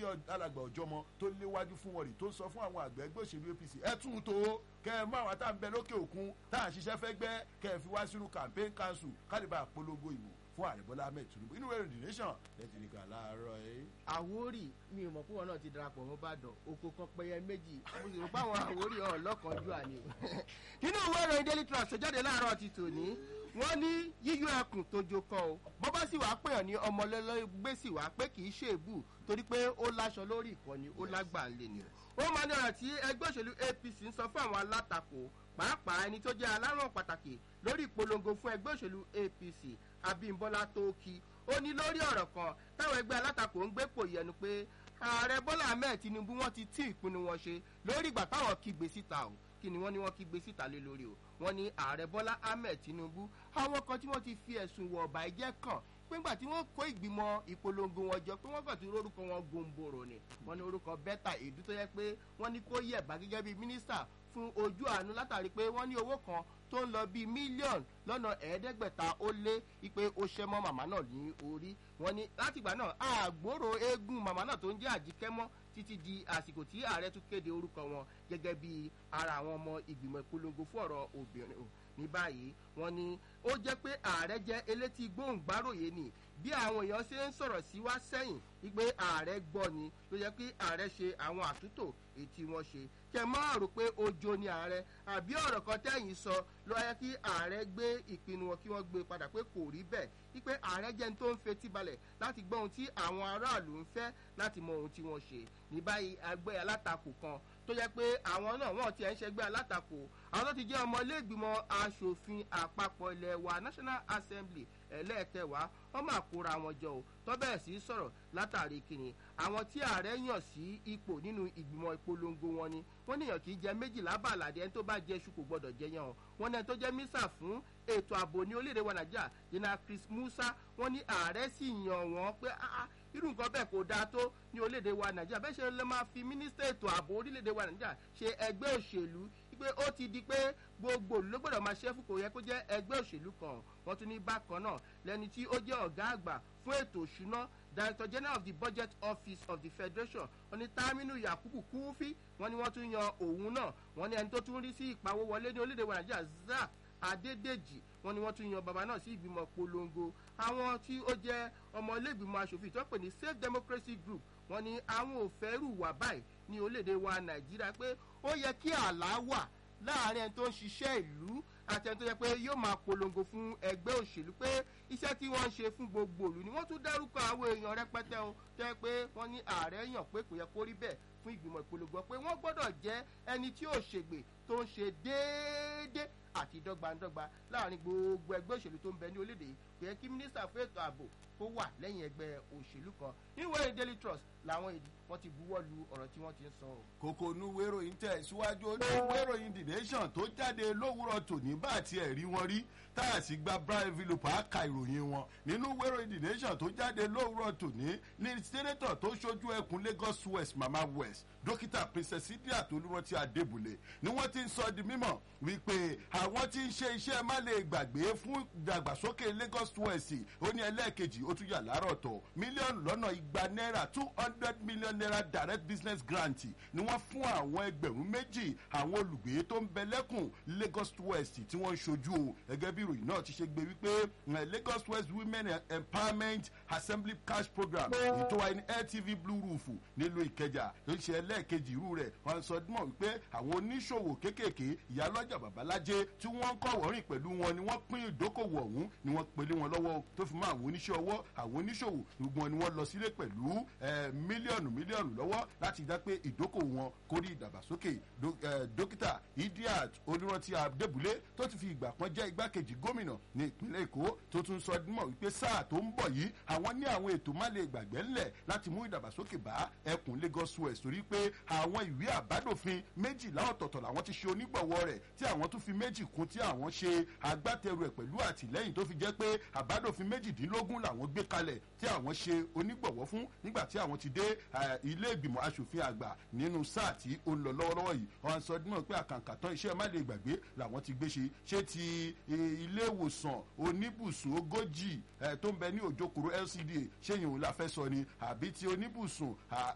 alàgbà ọjọ́mọ tó léwájú fún wọn rí tó ń sọ fún àwọn àgbẹ̀ ẹgbẹ́ òṣèlú apc ẹ tún un tó kẹ ẹ mọ àwọn tá à ń bẹ lókè òkun tá à ń ṣiṣẹ́ fẹ́ gbẹ́ kẹ ẹ fi wá sínú campaign council kálíbà polongo ìbò fún ààrẹ bọ́lá ahmed tinubu inú ẹ̀rọ the nation lẹ́tì nìkan láàárọ̀ ẹ̀. àwórì mi ò mọ̀ pé wọn náà ti darapọ̀ mọ́ bàdàn oko kan pẹyẹ méjì mo sì rò pé àwọn àwórì ọ̀hún lọ́kànjú àní o. nínú ìwé ìròyìn daily trust ṣèjáde láàárọ̀ ti tòní wọ́n ní yíyọ ẹkùn tó jo kan o bọ́bá sì wàá pèèyàn ní ọmọlẹ́lẹ́gbẹ́ sì wàá pé kì í ṣe èbù torí pé ó láṣọ lórí ìkànnì ó lágbà ń lè ní. ó máa ní ọ̀rọ̀ tí ẹgbẹ́ òṣèlú apc ń sọ fún àwọn alátakò pàápàá ẹni tó jẹ́ alárùn pàtàkì lórí ìpolongo fún ẹgbẹ́ òṣèlú apc abimbola tóókì ó ní lórí ọ̀rọ̀ kan táwọn ẹgbẹ́ alátakò ń gbé pò yẹnu pé ààrẹ bọ́lá ahmed tinubu wọ́n ti tí ìpinnu wọn ṣe lórí ìgbà táwọn kígbe síta o kí ni wọ́n ní wọ́n kígbe síta lé lórí o wọ́n ní ààrẹ bọ́lá ahmed tinubu àwọn kan tí wọ́n ti fi ẹ̀sùn wọ̀ ọ̀bà ẹ̀jẹ̀ kàn péńgbà tí wọ́n kó ìgbìmọ̀ ìpolongo wọn jọ pé wọ́n kàn ti rórúkọ wọn gomboro ni wọ́n ní orúkọ bẹ́tà èdú tó yẹ pé wọ́n ní kó yẹ̀bá gẹ́gẹ́ bíi mínísítà fún ojú àánú látàrí pé wọ́n ní owó kan tó ń lọ bíi mílíọ̀nù lọ́nà ẹ̀ẹ́dẹ́gbẹ̀ta ó lé ipe ó ṣẹ́ mọ́ màmá náà ní orí wọn ni látìgbà náà àgbòrò eégún màmá náà tó ń jẹ́ àjíkẹ́ mọ́ títí di àsìkò tí ààrẹ tún kéde orúkọ wọn gẹ́gẹ́ bí ara àwọn ọmọ ìgbìmọ̀ ìpolongo fún ọ̀rọ̀ obìnrin ní báyìí wọn ni ó jẹ́ pé ààrẹ jẹ́ elétí gbóhùngbáròyé ni bí àwọn èèyàn ṣe ń sọ̀rọ̀ sí wá sẹ́yìn wípé ààrẹ gbọ́ ni ló yẹ kí ààrẹ ṣe àwọn àtúntò ètí wọn ṣe kẹ máa rò pé ojo ni ààrẹ àbí ọ̀rọ̀ kan tẹ́yìn sọ ló yẹ kí ààrẹ gbé ìpinnu wọn kí wọ́n gbé padà pé kò rí bẹ́ẹ̀ wípé ààrẹ jẹ́ ní tó ń fetí balẹ̀ láti gbọ́ ohun tí àwọn aráàlú ń fẹ́ láti mọ ohun tí wọ́n ṣe ní báyìí ẹgbẹ́ alátakò kan tó yẹ pé àwọn náà wọ́n ti ẹ̀ ń ṣẹgbẹ́ alátakò àwọn tó ti jẹ́ ọmọ iléègbìmọ̀ asòfin àpapọ̀ ilẹ̀ wa national assembly ẹlẹ́ẹ̀kẹwàá wọ́n máa kóra wọn jọ o tọ́bẹ̀ sí sọ̀rọ̀ látàrí kìnnì àwọn tí ààrẹ yàn sí ipò nínú ìgbìmọ̀ ìpolongo wọn ni wọ́n níyàn kì í jẹ méjìlá bàlàdé ẹni tó bá jẹ ṣu kò gbọ́dọ̀ jẹ yàn o wọ́n ní ẹni tó jẹ́ mísà fún ètò ààbò ní orílẹ̀-èdè wa nàìjíríà general chris musa wọ́n ní ààrẹ sì yàn wọ́n pé irú nǹkan bẹ́ẹ̀ kò dáa tó ní orílẹ̀-èdè wa nàìjíríà bẹ́ẹ̀ ṣe lè máa fi mínísítà ètò ààbò orílẹ̀-èdè wa nàìjíríà ṣe ẹgbẹ́ òṣèlú pé ó ti di pé gbogbo ló gbọ́dọ̀ máa ṣẹ́fù kò yẹ kó jẹ́ ẹgbẹ́ òṣèlú kan wọ́n tún ní bákan náà lẹ́ni tí ó jẹ́ ọ̀gá àgbà fún ètò òṣùná director general of the budget office of the federation wọ́n ní taminu yakubu kúfí wọ́n ní wọ́n tún yan òun náà wọ́n ní ẹni tó tún rí sí ìpawó wọlé ní orílẹ̀-èdè wa nàìjíríà zak adédèjì wọ́n ní wọ́n tún yan bàbá náà sí ìgbìmọ̀ polongo àwọn tí ó jẹ́ ọmọ ilé ìgbìmọ̀ asòfin tó pè ní safe democracy group wọ́n ní àwọn ò fẹ́ rù wá báyìí ní orílẹ̀-èdè wa nàìjíríà pé ó yẹ kí àlá wà láàrin ẹni tó ń ṣiṣẹ́ ìlú àti ẹni tó yẹ pé yóò máa polongo fún ẹgbẹ́ òṣèlú pé iṣẹ́ tí wọ́n ń ṣe fún gbogbo ìlú ni wọ́n tún dárúkọ àwọn èèyàn rẹpẹtẹ o tó yẹ pé wọ́n ní ààrẹ yàn pé kò yẹ kó rí bẹ́ẹ̀ fún ìgbìmọ̀ ìpolongo pé wọ́n gbọ́dọ̀ jẹ́ ẹni tí ò ṣègbè tó ń ṣe déédé àti dọ́gbandọ́gba láàrin gbogbo ẹgbẹ́ òṣèlú tó ń bẹ ní orílẹ̀-èdè yìí kò yẹ kí mínísítà fún ètò ààbò kó wà lẹ́yìn ẹgbẹ́ òṣèlú kan níwèé daily trust làwọn èdè wọn ti buwọ́ lu ọ̀rọ̀ tí wọ́n ti ń sọ o. kókó onúwé ìròyìn tẹ̀ síwájú onúwé ìròyìn the nation tó jáde lówùrọ̀ tòní bá àti ẹ̀rí wọn rí tá a sì gba brian vilopa ka ìròyìn wọn nínú ìwé ìròyìn the nation tó jáde lówùrọ̀ tòní ní sẹ́nẹ́tọ̀ tó ṣojú ẹkùn lagos west mama west dókítà princess idia tolúrántí adébùlé ni wọ́n ti ń sọ di mímọ̀ wípé àwọn tí ń ṣe iṣẹ́ má lè gbàgbé fún ìdàgbàsókè lagos west ó ní ẹlẹ́ẹ̀kejì ó tún yà láàárọ̀ tọ̀ mílíọ̀nù lọ́nà igba náírà two hundred million naira direct business grant ni wọ́n fún àwọn ẹgbẹ̀rún méjì àwọn olùgbé tó ń bẹ lẹ́kùn lagos west tí wọ́n ń ṣojú o gẹ́gẹ́ bí ìròyìn náà ti ṣe gbé wípé lagos west women empowerment assembly cash program ètò wa ní ltv blue roof nílùú ìkẹjà tó ń ṣe ẹlẹ́ẹ̀kejì irú rẹ̀ wọ́n sọ mọ̀ wípé àwọn oníṣòwò kéékèèké ìyálọ́jà babalájé tí wọ́n ń kọ́ wọ́rìn pẹ̀lú wọn ni wọ́n pín ìdókòwò ọ̀hún ni wọ́n pèlé wọn lọ́wọ́ tó fi mọ́ àwọn oníṣẹ́ ọwọ́ àwọn oníṣòwò gbogbo wọn ni wọ́n lọ sílé pẹ̀lú mílíọ̀nù mílíọ̀nù lọ́wọ́ láti dá pé ìdókòwò wọn kó rí ìdàgbàsókè dókítà idiat olùrántí adébúlé tó ti fi ìgbà kan jẹ́ igbákejì gómìnà ní ìpínlẹ̀ èkó tó tún sọ mọ̀ wípé sáà tó ń bọ̀ yìí àwọn ní àwọn ètò má lè gbàgbẹ́ ńlẹ̀ láti mú ìdàgbàsókè bá ẹkùn lagos west torí pé àwọn ìwé àbádòfin méjìlá ọ̀tọ̀ọ̀tọ̀ làwọn ti ṣe onígbọ̀wọ́ rẹ̀ tí àwọn tún fi méjì kún tí àwọn ṣe agbátẹrù ẹ̀ pẹ̀lú àtìlẹ́yìn tó fi jẹ́ pé àbádòfin méjìdínlógún làwọn gbé kalẹ̀ tí àwọn ṣe onígbọ̀wọ́ fún nígbà tí àwọn ti dé ilé ìgbìmọ̀ asòfin àgbà nínú sáà tí ó ń lọ lọ́wọ́lọ́wọ́ yìí wọn sọ dímọ̀ pé àkàǹkà tán iṣẹ́ má lè gbàgbé làwọn ti gbé ṣe ṣé ti ilé ìwòsàn oníbùsùn ogójì tó ń bẹ ní òjòkòrò lcda ṣé yìí òun la fẹ́ sọ ni àbí ti oníbùsùn